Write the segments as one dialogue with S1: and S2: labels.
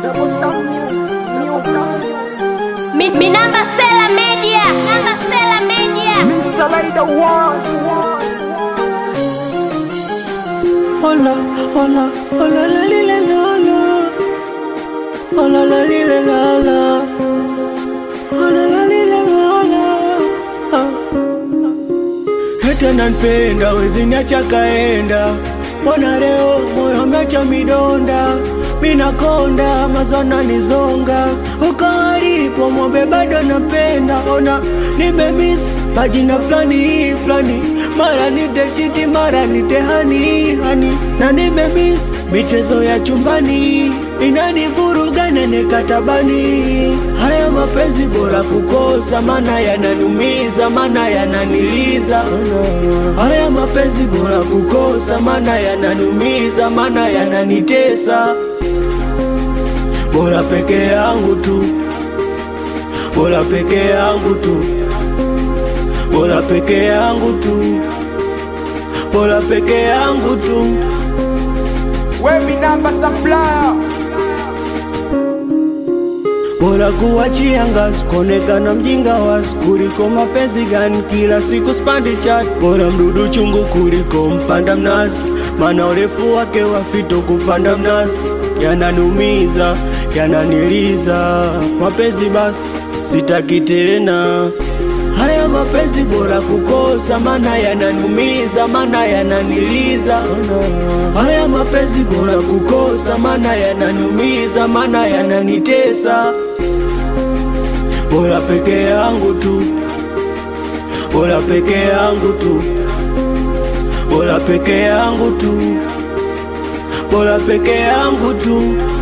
S1: Double sound music, music.
S2: Mi, mi namba Sela Media, namba Sela Media.
S1: Mr. Laida One.
S3: Hola, hola, hola, la li la la la. Hola, la li la la la. Hola, la li la la la. Ah. Hata nanpenda wezi niacha kaenda, mbona leo moyo umeacha midonda, minakonda mazona nizonga, uko alipo mwombe bado napenda, ona nimemis majina fulani fulani, mara nite chiti mara nite hani hani, na nimemis michezo ya chumbani inanivuruga nene katabani. Haya mapenzi bora kukosa, mana yananiumiza, mana yananiliza. Haya mapenzi bora kukosa, mana yananiumiza, mana yananitesa. Bora peke yangu tu, bora peke yangu tu, bora peke yangu tu, bora peke yangu tu.
S1: We mi namba supplier.
S3: Bora kuachia ngazi kuonekana mjinga wasi kuliko mapenzi gani kila siku spandi chat. Bora mdudu chungu kuliko mpanda mnazi, maana urefu wake wa fito kupanda mnazi yananiumiza, yananiliza. Mapenzi basi sitaki tena. Haya mapenzi bora kukosa, mana yananiumiza, mana yananiliza. Haya mapenzi bora kukosa, mana yananiumiza, mana yananitesa. Bora peke yangu tu, bora peke yangu tu, bora peke yangu tu, bora peke yangu tu.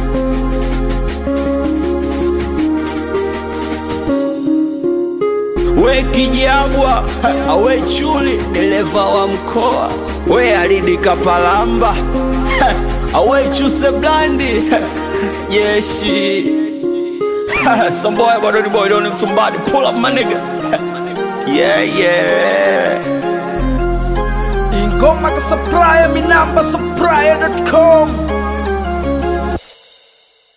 S3: We kijabwa, awe chuli, dereva wa mkoa, we alidi kapalamba, awe chuse blandi, jeshi Some boy, but the boy don't need somebody pull up my nigga. yeah, yeah.
S1: Ingoma ka supplier, mi namba supplier.com.